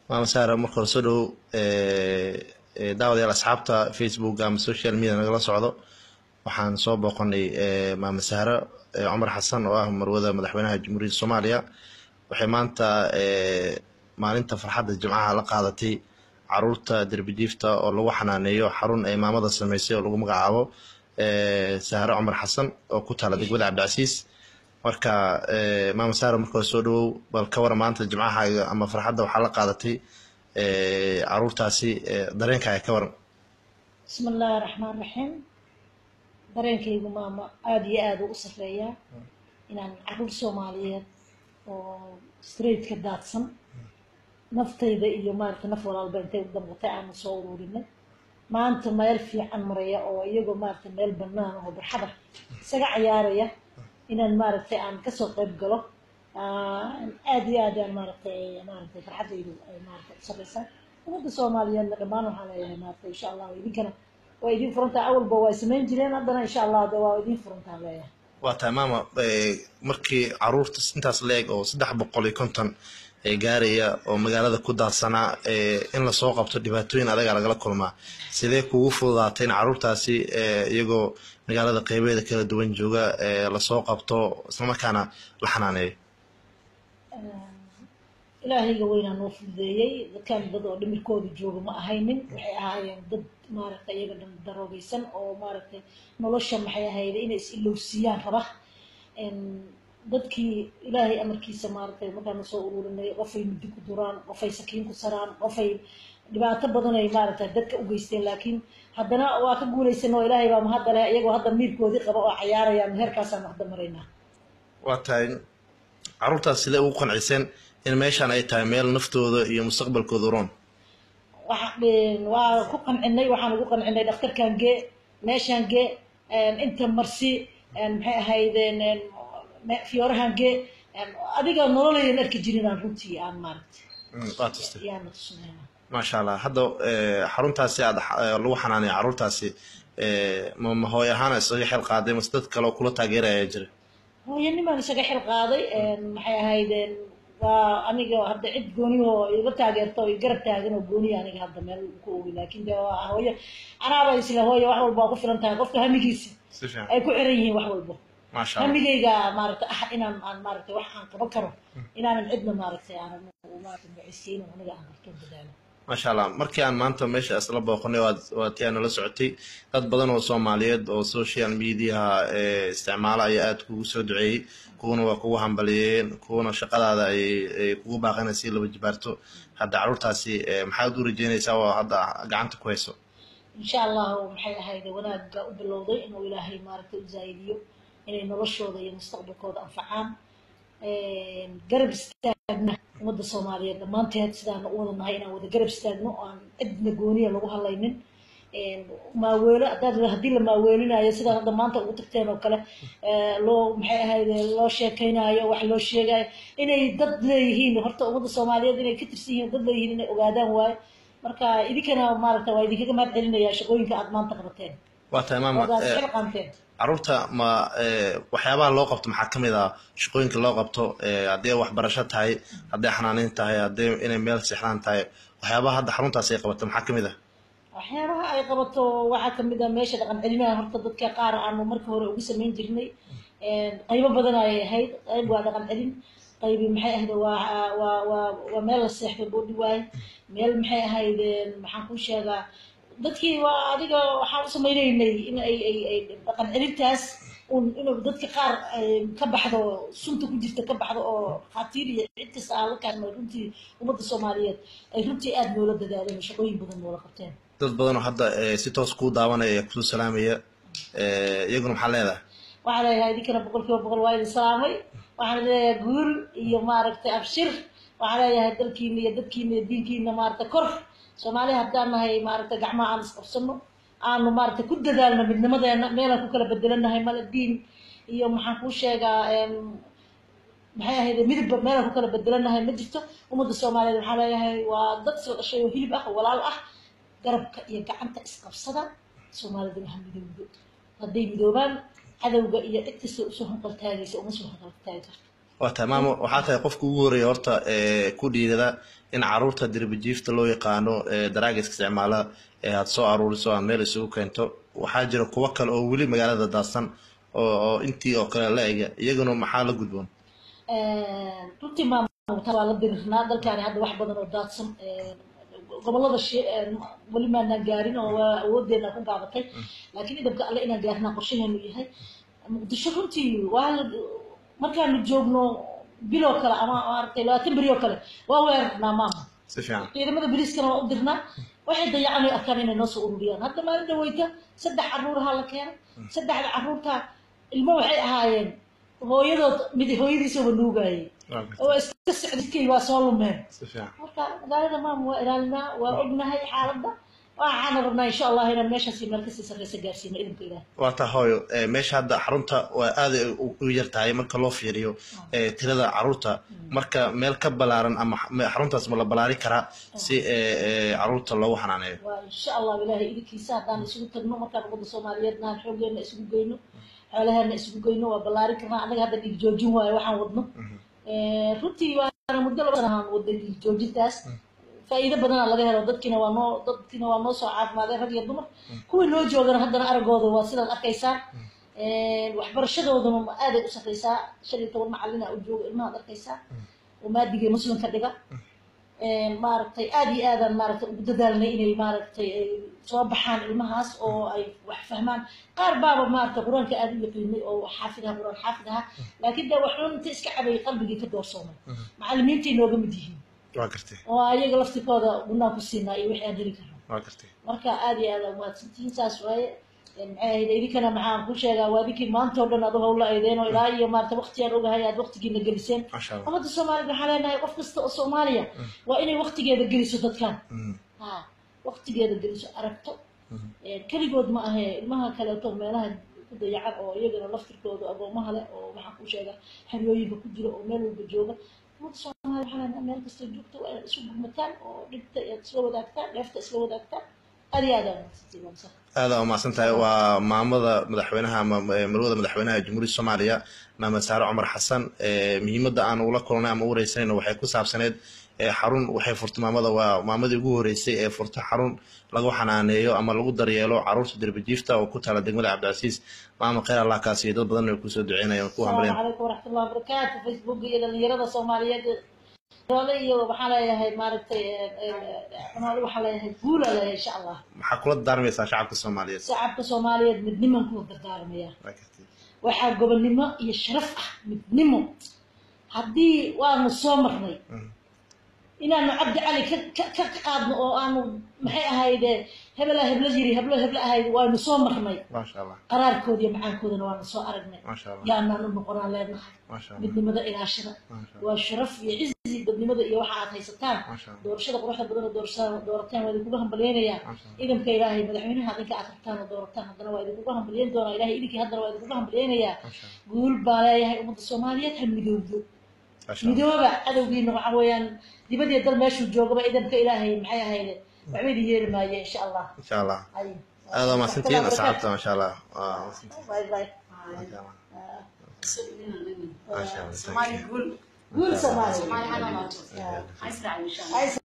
maama saara marka hore soo dhowow daawadayaal asxaabta facebook ama social media nagala socdo waxaan soo booqanay maama sahro cumar xasan oo ah marwada madaxweynaha jamhuuriyadda soomaaliya waxay maanta maalinta farxadda jimcaha la qaadatay caruurta derbijiifta oo lagu xanaaneeyo xarun ay maamada sameysay oo lagu magacaabo sahro cumar xasan oo ku taala degmada cabdicasiis marka maama sahro marka hore soo dhowow bal ka wara maanta jimcahaaga ama farxadda waxaa la qaadatay caruurtaasi dareenkaaga ka waran bismi illaahi raxmaan raxiim dareenkaygu maama aada iyo aada u sarreeyaa inaan caruur soomaaliyeed oo straightka daadsan naftayda iyo maaragta naf walaalba intay u dambatay aanu soo ururinay maanta meel fiican maraya oo iyagoo maaragta meel banaan oo barxada isaga cayaaraya inaan maaragtay aan kasoo qayb galo aada iyo aad aan maaragtay maaragtay farxaddaydu ay maaragtay u sarreysaa ummadda soomaaliyeedna dhammaan waxaan leeyahay maaragtay insha allah idinkana waa idin furantaa awalba waa samayn jireen haddana insha allah de waa idin furantaan leeyahay waa tahay maama markii caruurta intaas la-eg oo saddex boqol iyo konton gaaraya oo magaalada ku daadsanaa in lasoo qabto dhibaatooyin adaga lagala kulmaa sidee kugu fududaatay in caruurtaasi iyagoo magaalada qeybeeda kala duwan jooga lasoo qabto islamarkaana la xanaaneeyo ilaahayga weynaa noo fududeeyey dadkan dad oo dhimirkooda jooga ma ahaynin waxay ahaayeen dad maaragtay iyaga dhan daroogeysan oo maaragtay nolosha maxay ahayda inay is ilowsiiyaan raba dadkii ilaahay amarkiisa maaragtay markaana soo ururinay qofay muddi ku duraan qofay sakiin ku saraan qofay dhibaato badan ay maaragtay dadka u geysteen laakiin haddana waa ka guulaysan oo ilaahay baa mahadda leh iyagoo hadda miirkoodii qaba oo cayaarayaan heerkaasaan hadda maraynaa waa tahay caruurtaas sidee ugu qanciseen in meeshaan ay tahay meel naftooda iyo mustaqbalkooda uroon waa ku qancinay waxaan ugu qancinay dhakhtarkan gee meeshaan gee inta marsi maxay ahaydeen fiyoorahan gee adiga nololayan arki jirin aan runtii aan maaragtay yaana tusinayna maasha allah hadda xaruntaasi aad lagu xanaanaya caruurtaasi ma hooy ahaan isaga xel qaaday mase dad kale oo kula taageeraya jira hooyanimaan isaga xil qaaday maxay ahaydeen waa aniga hadda cid gooniyahoo iga taageerto o garab taagan oo gooniya aniga hadda meel ku ogi laakin de waa hooyo anaaba isla hooyo wax walba waa ku filan tahay qofka hamigiisa ay ku xiran yihiin wax walbo hamigayga maaragtay ah inaan aan maaragtay wax aan qaban karo inaanan cidna maaragtay aanan maaragtay magacisiin aniga aan karto dadaalo maasha allah markii aan maanta meesha isla booqanay waa tii aan nala socotay dad badan oo soomaaliyeed oo social mediaha isticmaala ayaa aada kugu soo duceeyey kuwana waa kugu hambaliyeen kuwana shaqadaada ay kugu baaqanay si laba jibaarto hadda caruurtaasi maxaad u rajeynaysaa oo hadda gacanta ku hayso insha allahu maxay ahayd wanaagga u bilowday inuu ilaahay maaragtay u zaa'idiyo inay noloshooda iyo mustaqbalkooda anfacaan garab istaagna ummadda soomaaliyeed dhammaanteed sidaan u wada nahay inaan wada garab istaagno oo aan cidna gooniya lagu hadlaynin maaweelo hadaad haddii la maaweelinayo sidaad hadda maanta ugu tagteen oo kale loo maxay ahayd loo sheekeynayo wax loo sheegayo inay dad leeyihiin horta ummadda soomaaliyeed inay ka tirsan yihiin dad leeyihiin inay ogaadaan waayo marka idinkana maaragta waa idinkaga mahad celinaya shaqooyinka aad maanta qabateen waa tahay maama xil qaanteen caruurta ma waxyaabaha loo qabto maxaa ka mid ah shaqooyinka loo qabto haddii waxbarasho tahay hadday xanaaneyn tahay haddii inay meel seexdaan tahay waxyaabaha hadda xaruntaas ay qabato maxaa ka mid ah waxyaabaha ay qabato waxaa kamid ah meesha dhaqan celinaha horta dadka qaar aanu marka hore ugu samayn jirnay qaybo badan ayay ahayd qayb waa dhaqan celin qaybi maxay ahayd waa waa waa waa meel la seexdo boodhi waaye meel maxay ahayd maxaan kuu sheegaa dadkii waa adiga waxaan u samaynaynay in ay ay ay dhaqan celintaas un inuu dadka qaar ka baxdo sunta ku jirta ka baxdo oo khaatiir iyo cid kasta aan la kaadmay runtii ummadda soomaaliyeed ay runtii aada noola dadaaleen oo shaqooyin badan noola qabteen dad badan oo hadda si toos kuu daawanaya ee kusoo salaamaya iyaguna maxaa leedahay waxaan leeyahay idinkana boqol kiiba boqol waa idin salaamay waxaan leeyahay guul iyo maaragtay abshir waxaan leeyahay dalkiina iyo dadkiina iyo diinkiina maaragtay kor soomaaliya haddaan nahay maaragtay gacmaha aan isqabsano aanu maaragtay ku dadaalno midnimadeena meelaan ku kala bedelanahay mala diin iyo maxaan kuu sheegaa maxay ahayd midabba meelaan ku kala bedelanahay ma jirto ummadda soomaaliyeed waxaan leeyahay waa dad isla dhashay oo hilib ah walaal ah garabka iyo gacanta isqabsada soomaaliduna ha midowdo hadday midoobaan cadowga iyo cid kasta usoo hanqal taagaysa uma soo hanqal taagi karto waa tahay maamo waxaa tahay qofka ugu horeeya horta ee ku dhiirada in caruurta dirbijiifta loo yaqaano ee daraagiska isticmaala ee aad soo aruuriso aad meel isugu keento waxaa jira kuwo kale oo weli magaalada daadsan oo oo intii oo kale la ega iyaguna maxaa la gudboon runtii maamulka waa la dirirnaa dalkaani hadda wax badan oo daadsan gobolada shi- weli maanaan gaarin oo waa awoodeena ku gaabatay laakiin idabka alle inaan gaarnaa qorshaheenu yahay muqdisho runtii waa la markaanu joogno biloo kale ama maaragtay labaatan beri oo kale waa weerarnaa maama si fiican ciidamada boliiskana waa u dirnaa waxay dayacan ay arkaan inay noo soo ururiyaan hadda maalin dhaweyta saddex caruuraha la keenay saddexda caruurta ilmo waxay ahaayeen hooyadood mid hooyadiisaba nuugayay waa gartay. oo iska socdidkay waa soo lumeen si fiican marka magaalada maama waa ilaalinaa waa ognahay xaaladda waxaana rabnaa insha allah inaan meeshaasi meel kasii sarreysa gaarsiino idinka ilaah waa taa hooyo ee, meesha hadda xarunta waa aad ay u u yar tahay marka loo fiiriyo ee, tirada caruurta marka meel ka balaaran ama xa- xaruntaas ma la balaari karaa si ee, ee, caruurta loogu xanaaneeyo waa insha allah ilaahay idinkiisa haddaan isugu tagno markaan ummadda soomaaliyeedna aan xoogeena isugu geyno xoolaheena isugu geyno waa ballaarin karnaa annaga hadda dhiig joojin waayo waxaan wadno runtii waana muddo laba sana aan waday dhiig joojintaas faa'iido badanaa laga helo dadkiina waa noo dadkiina waa noo soo caafimaadeen rag iyo dumar kuwii noo joogana haddana araggooda waa sidaad arkaysaan waxbarashadooduna aaday u sarreysaa shan iyo toban macalina u jooga ilmahaad arkaysaa oo maadigay muslimka dhiga maaragtay aad iyo aadaan maaragtay ugu dadaalnay inay maaragtay ay soo baxaan ilmahaas oo ay wax fahmaan qaar baaba maaragtay qur-aanka aad u yaqiinay oo xaafid aha qur-aan xaafid aha laakiin de waxuun inta iska cabayay qalbigii ka doorsoomay macallimiintay nooga mid yihiin waa gartay oo ayaga laftikooda gunaan ku siinaa iyo wixii aan heli karno waa gartay marka aad iyo aad umahadsantihiin saas waaye maxay ahayd idinkana maxaan ku sheegaa waa idinkii maanta oo dhan adu hawla aydeen oo ilaa iyo maarata waqtigaan ogahay aad waqtigiina geliseen maasha allah ummadda soomaalida waxaan leenahay qof kasta oo soomaaliya waa inay waqtigeeda geliso dadkan Mhm. ha waqtigeeda geliso aragto Mhm. keligood ma ahe ilmaha kaleeto meelaha ku dayacan oo iyagana laftirkooda agoomaha leh oo maxaan ku sheegaa xeryooyinka ku jira oo meel walba jooga ummadda soomaaliya waxaan leenahay meel kastoo joogto waa inaad isu gurmataan oo dhibta aad isla wadaagtaan dheefta isla wadaagtaan aad iyo aad aa mahadsantihiin waa masan aada u mahadsan tahay waa maamada madaxweynaha ama ee, marwada madaxweynaha jamhuuriyadda soomaaliya maamed saare cumar xasan ee, muhiimadda aan ula kulnay ama u wareysanayna waxay ku saabsaneyd ee, xarun waxay furtay maamada waa maamadii ugu horeysay ee furta xarun lagu xanaaneeyo ama lagu daryeelo caruurta derbijiifta oo ku taala degmada cabdicasiis maama khayr allah kaasiyo dad badan ay kusoo duceynayaan ku asalaamu hambalyan calaykum waraxmatullahi wabarakaatu facebook iyo dhalinyarada soomaaliyeed doole iyo waxaan leeyahay maaragtay xumaalo waxaan leeyahay guula leeyahay insha allah maxaa kula daarmaysaa shacabka soomaaliyeed shacabka soomaaliyeed midniman kuwa dardaarmaya Waa gartay. waxaa gobonnimo iyo sharaf ah midnimo haddii waanu soo marnay Mhm. inaanu cabdi cali ka ka ka ka qaadno oo aanu maxay ahayde hebelaa heblo yiri heblo heblo ahayd waanu soo marnay maasha allah qaraarkooda iyo macaankoodana waanu soo aragnay maasha allah yaanaan u noqonaan leenahay maasha allah midnimada ilaashada maasha allah waa sharaf iyo cizi dadnimada iyo waxa aad haysataan maasha allah doorashada quruxda badan oo doorashada doorataan waa idinkuga hambalyeynayaa maasha allah idinka ilaahay madaxweynaha adinka aad rabtaan oo doorataan haddana waa idinkuga hambalyeyn doonaa ilahay idinkii haddana waa idinkuga hambalyeynayaa maasha allah guul baa leeyahay ummadda soomaaliyeed ha midowdo maasha allah midooba cadowgiina waxa weeyaan dibadii dal meeshuu joogaba idinka ilaahay maxay ahayde waxba idin yeeli maaye insha allah insha allah ay aada u mahadsantihiin asxaabta maasha allah waa mahadsantihiin. bye bye maasha allah Ah, maasha allah Somali guul. guul soomaaliya Somali ha noolaato. Ah. Ha israaciil insha Allah. Ay